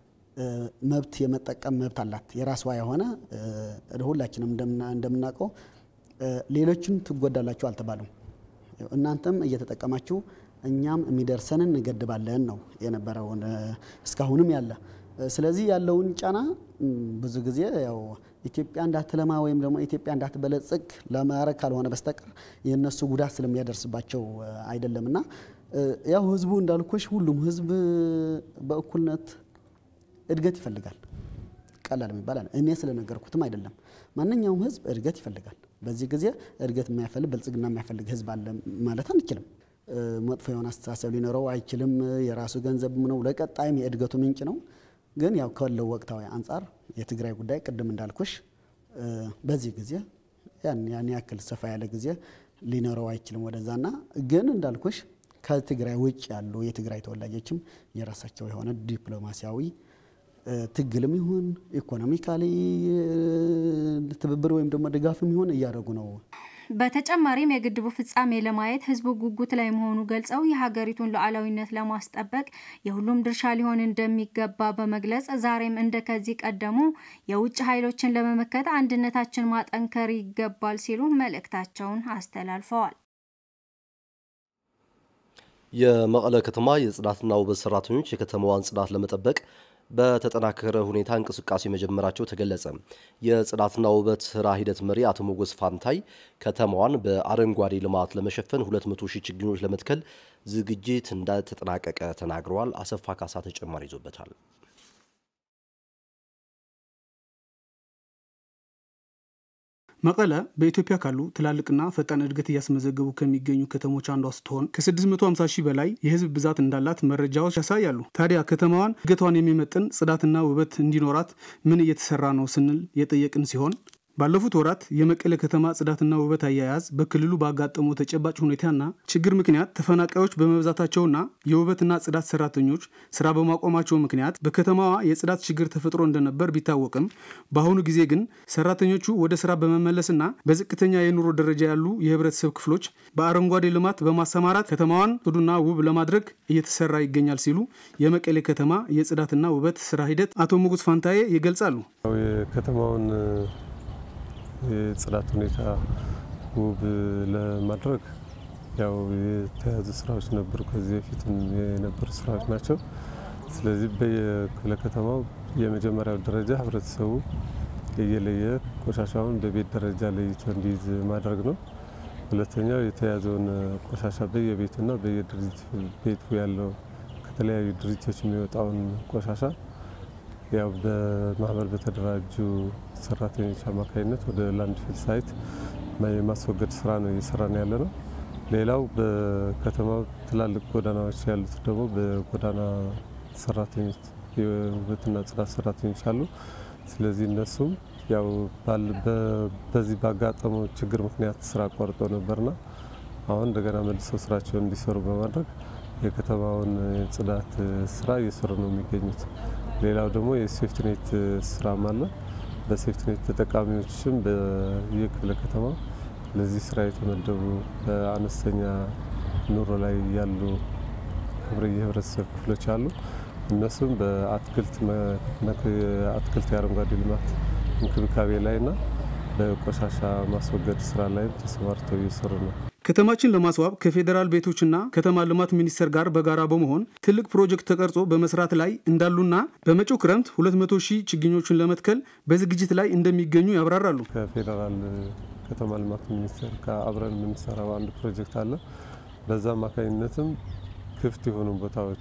መብት የመጠቀም መብት አላት። የራስዋ የሆነ ሁላችንም እንደምናውቀው ሌሎችን ትጎዳላችሁ አልተባሉም። እናንተም እየተጠቀማችሁ እኛም የሚደርሰንን እንገድባለን ነው የነበረው እስካሁንም ያለ ስለዚህ ያለውን ጫና ብዙ ጊዜ ያው ኢትዮጵያ እንዳትለማ ወይም ደግሞ ኢትዮጵያ እንዳትበለጽግ ለማድረግ ካልሆነ በስተቀር የእነሱ ጉዳት ስለሚያደርስባቸው አይደለምና ያው ህዝቡ እንዳልኩሽ ሁሉም ህዝብ በእኩልነት እድገት ይፈልጋል። ቀላል የሚባል እኔ ስለነገርኩትም አይደለም። ማንኛውም ህዝብ እድገት ይፈልጋል። በዚህ ጊዜ እድገት የማይፈልግ ብልጽግና የማይፈልግ ህዝብ አለ ማለት አንችልም። መጥፎ የሆነ አስተሳሰብ ሊኖረው አይችልም። የራሱ ገንዘብ ነው፣ ለቀጣይም የእድገቱ ምንጭ ነው። ግን ያው ካለው ወቅታዊ አንጻር የትግራይ ጉዳይ ቅድም እንዳልኩሽ በዚህ ጊዜ ያን ያክል ሰፋ ያለ ጊዜ ሊኖረው አይችልም ወደዛና ግን እንዳልኩሽ ከትግራይ ውጭ ያሉ የትግራይ ተወላጆችም የራሳቸው የሆነ ዲፕሎማሲያዊ ትግልም ይሁን ኢኮኖሚካሊ ትብብር ወይም ደግሞ ድጋፍም ይሁን እያደረጉ ነው። በተጨማሪም የግድቡ ፍጻሜ ለማየት ህዝቡ ጉጉት ላይ መሆኑ ገልጸው የሀገሪቱን ሉዓላዊነት ለማስጠበቅ የሁሉም ድርሻ ሊሆን እንደሚገባ በመግለጽ ዛሬም እንደ ከዚህ ቀደሙ የውጭ ኃይሎችን ለመመከት አንድነታችን ማጠንከር ይገባል ሲሉ መልእክታቸውን አስተላልፈዋል። የመቀለ ከተማ የጽዳትና ውበት ሰራተኞች የከተማዋን ጽዳት ለመጠበቅ በተጠናከረ ሁኔታ እንቅስቃሴ መጀመራቸው ተገለጸ። የጽዳትና ውበት ስራ ሂደት መሪ አቶ ሞገስ ፋንታይ ከተማዋን በአረንጓዴ ልማት ለመሸፈን 200 ሺህ ችግኞች ለመትከል ዝግጅት እንደተጠናቀቀ ተናግረዋል። አሰፋ ካሳ ተጨማሪ ይዞበታል። መቀለ በኢትዮጵያ ካሉ ትላልቅና ፈጣን እድገት እያስመዘገቡ ከሚገኙ ከተሞች አንዷ ስትሆን ከ650 ሺህ በላይ የህዝብ ብዛት እንዳላት መረጃዎች ያሳያሉ። ታዲያ ከተማዋን እድገቷን የሚመጥን ጽዳትና ውበት እንዲኖራት ምን እየተሰራ ነው ስንል የጠየቅን ሲሆን ባለፉት ወራት የመቀለ ከተማ ጽዳትና ውበት አያያዝ በክልሉ ባጋጠመው ተጨባጭ ሁኔታና ችግር ምክንያት ተፈናቃዮች በመብዛታቸውና የውበትና ጽዳት ሰራተኞች ስራ በማቆማቸው ምክንያት በከተማዋ የጽዳት ችግር ተፈጥሮ እንደነበር ቢታወቅም በአሁኑ ጊዜ ግን ሰራተኞቹ ወደ ስራ በመመለስና በዝቅተኛ የኑሮ ደረጃ ያሉ የህብረተሰብ ክፍሎች በአረንጓዴ ልማት በማሰማራት ከተማዋን ጽዱና ውብ ለማድረግ እየተሰራ ይገኛል ሲሉ የመቀሌ ከተማ የጽዳትና ውበት ስራ ሂደት አቶ ሙጉስ ፋንታዬ ይገልጻሉ። የከተማውን የጽዳት ሁኔታ ውብ ለማድረግ ያው የተያዙ ስራዎች ነበሩ። ከዚህ በፊትም የነበሩ ስራዎች ናቸው። ስለዚህ በየክፍለ ከተማው የመጀመሪያው ደረጃ ህብረተሰቡ እየለየ ቆሻሻውን በቤት ደረጃ ለይቶ እንዲይዝ ማድረግ ነው። ሁለተኛው የተያዘውን ቆሻሻ በየቤቱና በየድርጅት ቤቱ ያለው ከተለያዩ ድርጅቶች የሚወጣውን ቆሻሻ ያው በማህበር በተደራጁ ሰራተኞች አማካኝነት ወደ ላንድፊል ሳይት የማስወገድ ስራ ነው እየሰራን ያለ ነው። ሌላው በከተማው ትላልቅ ጎዳናዎች ያሉት ደግሞ በጎዳና ሰራተኞች የውበትና ጽዳት ሰራተኞች አሉ። ስለዚህ እነሱም ያው በዚህ ባጋጠመው ችግር ምክንያት ስራ አቋርጠው ነበርና አሁን እንደገና መልሰው ስራቸውን እንዲሰሩ በማድረግ የከተማውን የጽዳት ስራ እየሰሩ ነው የሚገኙት። ሌላው ደግሞ የሴፍትኔት ስራም አለ። በሴፍትኔት ተጠቃሚዎችም በየክፍለ ከተማ ለዚህ ስራ የተመደቡ በአነስተኛ ኑሮ ላይ ያሉ የህብረተሰብ ክፍሎች አሉ። እነሱም በአትክልት አትክልት የአረንጓዴ ልማት እንክብካቤ ላይና በቆሻሻ ማስወገድ ስራ ላይም ተሰማርተው እየሰሩ ነው። ከተማችን ለማስዋብ ከፌዴራል ቤቶችና ከተማ ልማት ሚኒስቴር ጋር በጋራ በመሆን ትልቅ ፕሮጀክት ተቀርጾ በመስራት ላይ እንዳሉና በመጪው ክረምት 200 ሺህ ችግኞችን ለመትከል በዝግጅት ላይ እንደሚገኙ ያብራራሉ። ከፌዴራል ከተማ ልማት ሚኒስቴር ጋር አብረን የምንሰራው አንድ ፕሮጀክት አለ። በዛ አማካኝነትም ክፍት የሆኑ ቦታዎች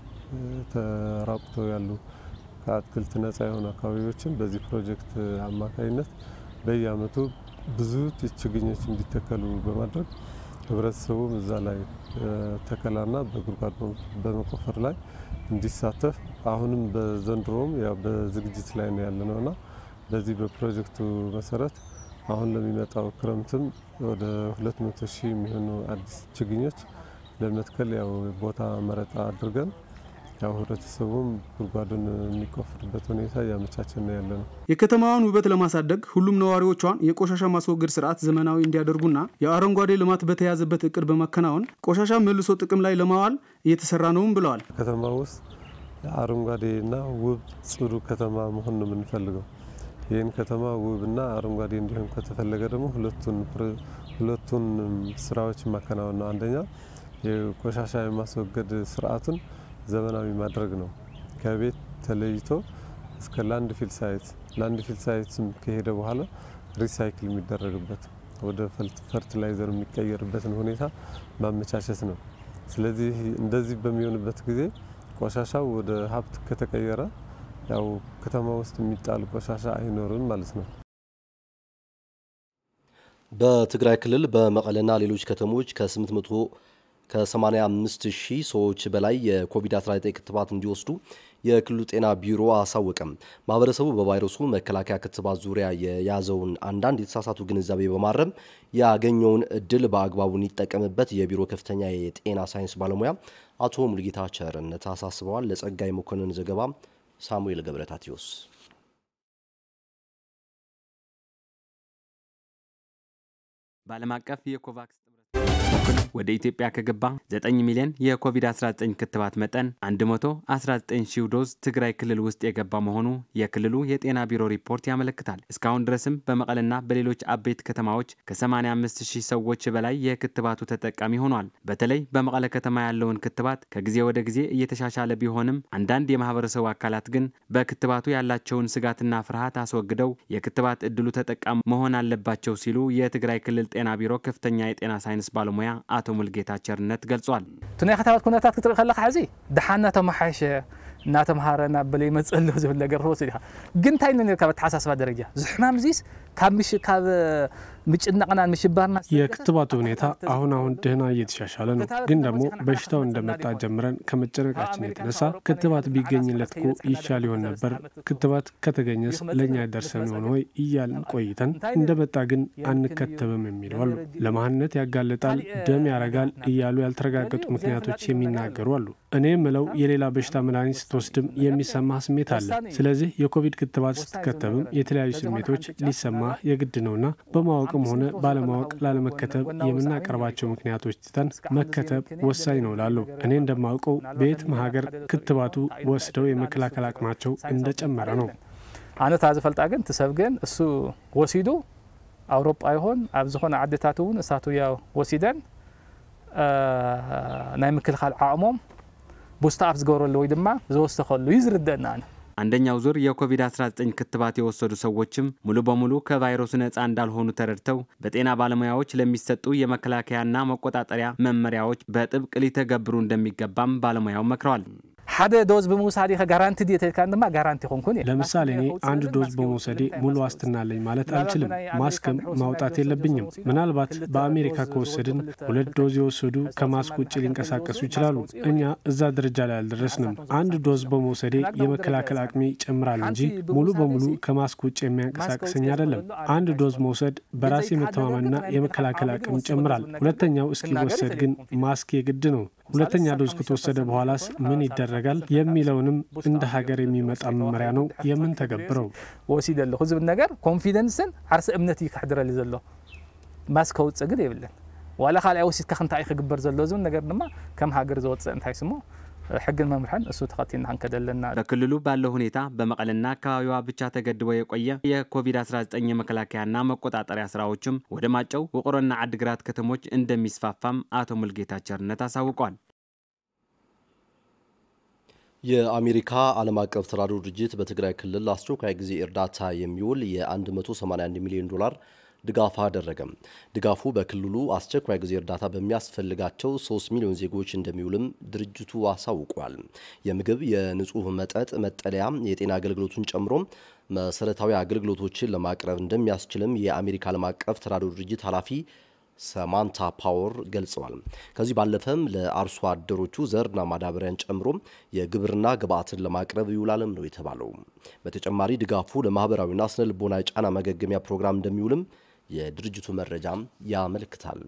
ተራቁተው ያሉ ከአትክልት ነጻ የሆኑ አካባቢዎችን በዚህ ፕሮጀክት አማካኝነት በየአመቱ ብዙ ችግኞች እንዲተከሉ በማድረግ ህብረተሰቡም እዛ ላይ ተከላና በጉድጓድ በመቆፈር ላይ እንዲሳተፍ አሁንም በዘንድሮም ያው በዝግጅት ላይ ነው ያለ ነውና በዚህ በፕሮጀክቱ መሰረት አሁን ለሚመጣው ክረምትም ወደ 200 ሺህ የሚሆኑ አዲስ ችግኞች ለመትከል ያው ቦታ መረጣ አድርገን ያው ህብረተሰቡም ጉድጓዱን የሚቆፍርበት ሁኔታ እያመቻቸን ነው ያለ ነው። የከተማዋን ውበት ለማሳደግ ሁሉም ነዋሪዎቿን የቆሻሻ ማስወገድ ስርዓት ዘመናዊ እንዲያደርጉና የአረንጓዴ ልማት በተያዘበት እቅድ በማከናወን ቆሻሻ መልሶ ጥቅም ላይ ለማዋል እየተሰራ ነውም ብለዋል። ከተማ ውስጥ አረንጓዴና ውብ ጽዱ ከተማ መሆን ነው የምንፈልገው። ይህን ከተማ ውብና አረንጓዴ እንዲሆን ከተፈለገ ደግሞ ሁለቱን ሁለቱን ስራዎች ማከናወን ነው። አንደኛ የቆሻሻ የማስወገድ ስርዓቱን ዘመናዊ ማድረግ ነው። ከቤት ተለይቶ እስከ ላንድ ፊል ሳይት ላንድ ፊል ሳይት ከሄደ በኋላ ሪሳይክል የሚደረግበት ወደ ፈርቲላይዘር የሚቀየርበትን ሁኔታ ማመቻቸት ነው። ስለዚህ እንደዚህ በሚሆንበት ጊዜ ቆሻሻው ወደ ሀብት ከተቀየረ ያው ከተማ ውስጥ የሚጣል ቆሻሻ አይኖርም ማለት ነው። በትግራይ ክልል በመቀለና ሌሎች ከተሞች ከ800 ከ85 ሺህ ሰዎች በላይ የኮቪድ-19 ክትባት እንዲወስዱ የክልሉ ጤና ቢሮ አሳወቀም። ማህበረሰቡ በቫይረሱ መከላከያ ክትባት ዙሪያ የያዘውን አንዳንድ የተሳሳቱ ግንዛቤ በማረም ያገኘውን እድል በአግባቡ እንዲጠቀምበት የቢሮ ከፍተኛ የጤና ሳይንስ ባለሙያ አቶ ሙልጌታ ቸርነት አሳስበዋል። ለጸጋይ መኮንን ዘገባ ሳሙኤል ገብረታቴዎስ በዓለም አቀፍ የኮቫክስ ወደ ኢትዮጵያ ከገባ 9 ሚሊዮን የኮቪድ-19 ክትባት መጠን 119 ሺህ ዶዝ ትግራይ ክልል ውስጥ የገባ መሆኑ የክልሉ የጤና ቢሮ ሪፖርት ያመለክታል። እስካሁን ድረስም በመቀለና በሌሎች አበይት ከተማዎች ከ85 ሺህ ሰዎች በላይ የክትባቱ ተጠቃሚ ሆኗል። በተለይ በመቀለ ከተማ ያለውን ክትባት ከጊዜ ወደ ጊዜ እየተሻሻለ ቢሆንም አንዳንድ የማህበረሰቡ አካላት ግን በክትባቱ ያላቸውን ስጋትና ፍርሃት አስወግደው የክትባት እድሉ ተጠቃሚ መሆን አለባቸው ሲሉ የትግራይ ክልል ጤና ቢሮ ከፍተኛ የጤና ሳይንስ ባለሙያ አቶ ሙልጌታ ቸርነት ገልጿል። እቲ ናይ ከተማት ኩነታት ክትርኢ ከለካ ሕዚ ድሓን እናተመሓየሸ እናተምሃረ እናበለ ይመፅእ ኣሎ ዝብል ነገር ትወስድ ኢኻ ግን እንታይ ነ ነርካ በተሓሳስባ ደረጃ ዝሕማም ዚስ ካብ ምጭናቅና ምሽባርና የክትባቱ ሁኔታ አሁን አሁን ደህና እየተሻሻለ ነው። ግን ደግሞ በሽታው እንደመጣ ጀምረን ከመጨነቃችን የተነሳ ክትባት ቢገኝለት እኮ ይሻል ይሆን ነበር፣ ክትባት ከተገኘስ ለእኛ ደርሰን ሆነ ወይ እያልን ቆይተን እንደመጣ ግን አንከተብም የሚሉ አሉ። ለመሀንነት ያጋልጣል፣ ደም ያረጋል እያሉ ያልተረጋገጡ ምክንያቶች የሚናገሩ አሉ። እኔ የምለው የሌላ በሽታ መድኃኒት ስትወስድም የሚሰማ ስሜት አለ። ስለዚህ የኮቪድ ክትባት ስትከተብም የተለያዩ ስሜቶች ሊሰማ የግድ ነውና በማወቅም ሆነ ባለማወቅ ላለመከተብ የምናቀርባቸው ምክንያቶች ትተን መከተብ ወሳኝ ነው ላሉ እኔ እንደማውቀው በየትም ሀገር ክትባቱ ወስደው የመከላከል አቅማቸው እንደጨመረ ነው። ኣነ እታ ዝፈልጣ ግን እቲ ሰብ ግን እሱ ወሲዱ ኣውሮጳ ይሆን ኣብ ዝኾነ ዓድታት እውን እሳቱ ያው ወሲደን ናይ ምክልኻል ዓቕሞም ቡስታ ኣፕ ዝገብረሉ ወይ ድማ ዝወሰኸሉ እዩ ዝርደአና ኣነ አንደኛው ዙር የኮቪድ-19 ክትባት የወሰዱ ሰዎችም ሙሉ በሙሉ ከቫይረሱ ነፃ እንዳልሆኑ ተረድተው በጤና ባለሙያዎች ለሚሰጡ የመከላከያና መቆጣጠሪያ መመሪያዎች በጥብቅ ሊተገብሩ እንደሚገባም ባለሙያው መክረዋል። ሓደ ዶዝ ብምውሳድ ኢኸ ጋራንቲ ድየ ተልካ ድማ ጋራንቲ ኮንኩን ለምሳሌ እኔ አንድ ዶዝ በመውሰዴ ሙሉ ዋስትና አለኝ ማለት አልችልም። ማስክም ማውጣት የለብኝም። ምናልባት በአሜሪካ ከወሰድን ሁለት ዶዝ የወሰዱ ከማስክ ውጭ ሊንቀሳቀሱ ይችላሉ። እኛ እዛ ደረጃ ላይ አልደረስንም። አንድ ዶዝ በመውሰዴ የመከላከል አቅሜ ይጨምራል እንጂ ሙሉ በሙሉ ከማስክ ውጭ የሚያንቀሳቅሰኝ አይደለም። አንድ ዶዝ መውሰድ በራስ የመተማመንና የመከላከል አቅም ይጨምራል። ሁለተኛው እስኪወሰድ ግን ማስክ የግድ ነው። ሁለተኛ ዶዝ ከተወሰደ በኋላስ ምን ይደረጋል የሚለውንም እንደ ሀገር የሚመጣ መመሪያ ነው የምንተገብረው። ወሲድ ኣለኹ ዝብል ነገር ኮንፊደንስን ዓርሲ እምነት እዩ ክሕድረሊ ዘሎ ማስ ከውፅእ ግን የብለን ዋላ ካልኣይ ወሲድካ ክንታይ እዩ ክግበር ዘሎ ዝብል ነገር ድማ ከም ሃገር ዘወፅእ እንታይ ስሞ ሕግን መምርሕን እሱ ተኸቲልና ክንከድ ኣለና በክልሉ ባለው ሁኔታ በመቀለና አካባቢዋ ብቻ ተገድቦ የቆየ የኮቪድ-19 የመከላከያና መቆጣጠሪያ ስራዎችም ወደ ማጨው ውቅሮና ዓድግራት ከተሞች እንደሚስፋፋም አቶ ሙልጌታ ቸርነት አሳውቋል። የአሜሪካ ዓለም አቀፍ ተራድኦ ድርጅት በትግራይ ክልል አስቸኳይ ጊዜ እርዳታ የሚውል የ181 ሚሊዮን ዶላር ድጋፍ አደረገ። ድጋፉ በክልሉ አስቸኳይ ጊዜ እርዳታ በሚያስፈልጋቸው 3 ሚሊዮን ዜጎች እንደሚውልም ድርጅቱ አሳውቋል። የምግብ፣ የንጹህ መጠጥ፣ መጠለያ፣ የጤና አገልግሎቱን ጨምሮ መሰረታዊ አገልግሎቶችን ለማቅረብ እንደሚያስችልም የአሜሪካ ዓለም አቀፍ ተራድኦ ድርጅት ኃላፊ ሰማንታ ፓወር ገልጸዋል። ከዚህ ባለፈም ለአርሶ አደሮቹ ዘርና ማዳበሪያን ጨምሮ የግብርና ግብዓትን ለማቅረብ ይውላልም ነው የተባለው። በተጨማሪ ድጋፉ ለማህበራዊና ስነ ልቦና ጫና ማገገሚያ ፕሮግራም እንደሚውልም የድርጅቱ መረጃም ያመለክታል።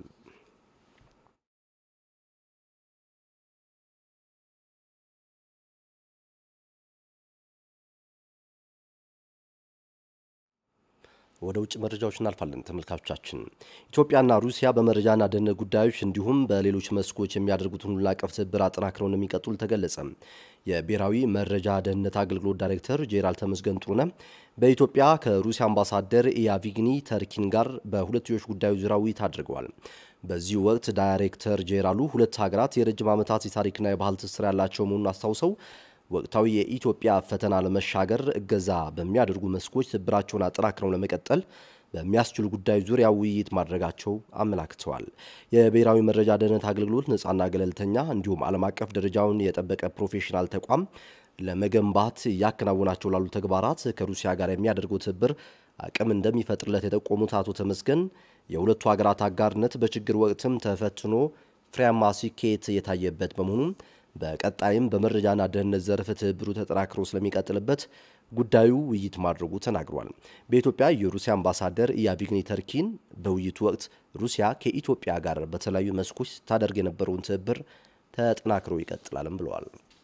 ወደ ውጭ መረጃዎች እናልፋለን። ተመልካቾቻችን ኢትዮጵያና ሩሲያ በመረጃና ደህንነት ጉዳዮች እንዲሁም በሌሎች መስኮች የሚያደርጉትን ሁሉን አቀፍ ትብብር አጠናክረው እንደሚቀጥሉ ተገለጸ። የብሔራዊ መረጃ ደህንነት አገልግሎት ዳይሬክተር ጄኔራል ተመስገን ጥሩነህ በኢትዮጵያ ከሩሲያ አምባሳደር ኢያቪግኒ ተርኪን ጋር በሁለትዮሽ ጉዳዮች ዙሪያ ውይይት አድርገዋል። በዚህ ወቅት ዳይሬክተር ጄኔራሉ ሁለት ሀገራት የረጅም ዓመታት የታሪክና የባህል ትስስር ያላቸው መሆኑን አስታውሰው ወቅታዊ የኢትዮጵያ ፈተና ለመሻገር እገዛ በሚያደርጉ መስኮች ትብብራቸውን አጠናክረው ለመቀጠል በሚያስችሉ ጉዳዮች ዙሪያ ውይይት ማድረጋቸው አመላክተዋል። የብሔራዊ መረጃ ደህንነት አገልግሎት ነፃና ገለልተኛ እንዲሁም ዓለም አቀፍ ደረጃውን የጠበቀ ፕሮፌሽናል ተቋም ለመገንባት እያከናወናቸው ላሉ ተግባራት ከሩሲያ ጋር የሚያደርገው ትብብር አቅም እንደሚፈጥርለት የጠቆሙት አቶ ተመስገን የሁለቱ ሀገራት አጋርነት በችግር ወቅትም ተፈትኖ ፍሬያማ ስኬት የታየበት በመሆኑም በቀጣይም በመረጃና ደህንነት ዘርፍ ትብብሩ ተጠናክሮ ስለሚቀጥልበት ጉዳዩ ውይይት ማድረጉ ተናግሯል። በኢትዮጵያ የሩሲያ አምባሳደር ኢያቪግኒ ተርኪን በውይይቱ ወቅት ሩሲያ ከኢትዮጵያ ጋር በተለያዩ መስኮች ስታደርግ የነበረውን ትብብር ተጠናክሮ ይቀጥላልም ብለዋል።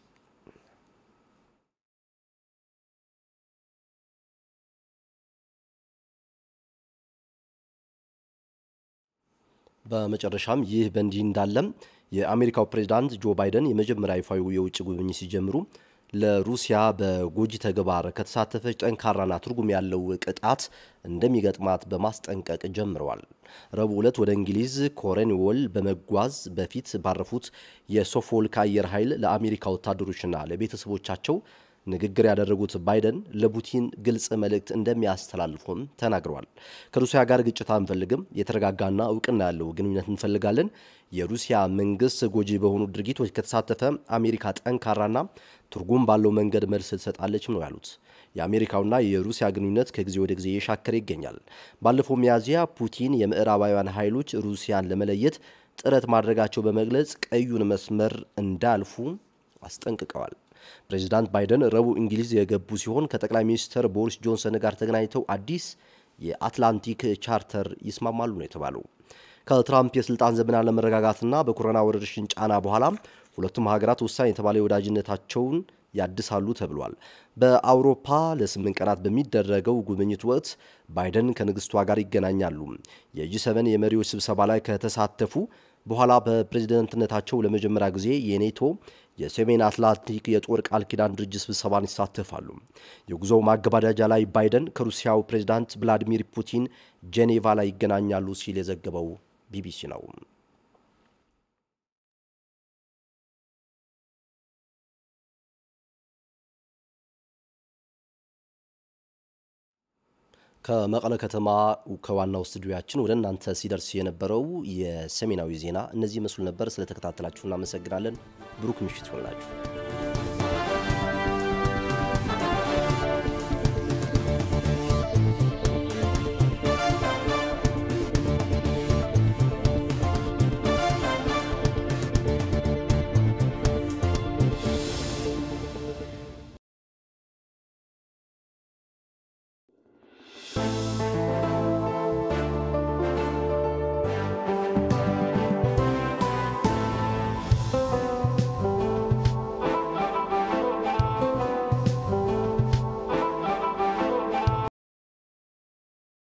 በመጨረሻም ይህ በእንዲህ እንዳለም የአሜሪካው ፕሬዝዳንት ጆ ባይደን የመጀመሪያ ይፋዊ የውጭ ጉብኝት ሲጀምሩ ለሩሲያ በጎጂ ተግባር ከተሳተፈች ጠንካራና ትርጉም ያለው ቅጣት እንደሚገጥማት በማስጠንቀቅ ጀምረዋል። ረቡዕ ዕለት ወደ እንግሊዝ ኮርንዎል በመጓዝ በፊት ባረፉት የሶፎልክ አየር ኃይል ለአሜሪካ ወታደሮችና ለቤተሰቦቻቸው ንግግር ያደረጉት ባይደን ለፑቲን ግልጽ መልእክት እንደሚያስተላልፉም ተናግረዋል። ከሩሲያ ጋር ግጭት አንፈልግም፣ የተረጋጋና እውቅና ያለው ግንኙነት እንፈልጋለን። የሩሲያ መንግስት ጎጂ በሆኑ ድርጊቶች ከተሳተፈ አሜሪካ ጠንካራና ትርጉም ባለው መንገድ መልስ ትሰጣለችም ነው ያሉት። የአሜሪካውና የሩሲያ ግንኙነት ከጊዜ ወደ ጊዜ እየሻከረ ይገኛል። ባለፈው ሚያዝያ ፑቲን የምዕራባውያን ኃይሎች ሩሲያን ለመለየት ጥረት ማድረጋቸው በመግለጽ ቀዩን መስመር እንዳልፉ አስጠንቅቀዋል። ፕሬዚዳንት ባይደን ረቡዕ እንግሊዝ የገቡ ሲሆን ከጠቅላይ ሚኒስትር ቦሪስ ጆንሰን ጋር ተገናኝተው አዲስ የአትላንቲክ ቻርተር ይስማማሉ ነው የተባለው። ከትራምፕ የስልጣን ዘመን አለመረጋጋትና በኮሮና ወረርሽኝ ጫና በኋላ ሁለቱም ሀገራት ወሳኝ የተባለ የወዳጅነታቸውን ያድሳሉ ተብሏል። በአውሮፓ ለስምንት ቀናት በሚደረገው ጉብኝት ወቅት ባይደን ከንግስቷ ጋር ይገናኛሉ። የጂ ሰቨን የመሪዎች ስብሰባ ላይ ከተሳተፉ በኋላ በፕሬዝደንትነታቸው ለመጀመሪያ ጊዜ የኔቶ የሰሜን አትላንቲክ የጦር ቃል ኪዳን ድርጅት ስብሰባን ይሳተፋሉ። የጉዞው ማገባደጃ ላይ ባይደን ከሩሲያው ፕሬዝዳንት ቭላዲሚር ፑቲን ጄኔቫ ላይ ይገናኛሉ ሲል የዘገበው ቢቢሲ ነው። ከመቀለ ከተማ ከዋናው ስቱዲዮያችን ወደ እናንተ ሲደርስ የነበረው የሰሜናዊ ዜና እነዚህ ይመስሉ ነበር። ስለተከታተላችሁ እናመሰግናለን። ብሩክ ምሽት ይሆንላችሁ።